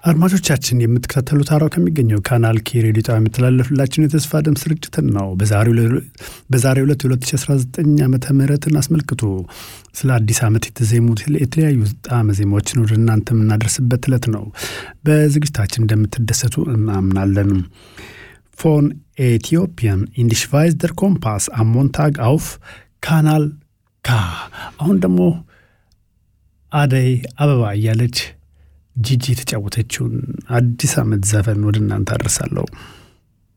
አድማጮቻችን የምትከታተሉት ሐራው ከሚገኘው ካናል ኬ ሬዲዮ ጣቢያ የሚተላለፍላችሁን የተስፋ ድምፅ ስርጭትን ነው። በዛሬው ዕለት 2019 ዓመተ ምህረትን አስመልክቶ ስለ አዲስ ዓመት የተዜሙ የተለያዩ ጣዕመ ዜማዎችን ወደ እናንተ የምናደርስበት ዕለት ነው። በዝግጅታችን እንደምትደሰቱ እናምናለን። ፎን ኤቲዮፒያን ኢንዲሽቫይዝ ደር ኮምፓስ አሞንታግ አውፍ ካናል ካ። አሁን ደግሞ አደይ አበባ እያለች ጂጂ የተጫወተችውን አዲስ ዓመት ዘፈን ወደ እናንተ አደርሳለሁ።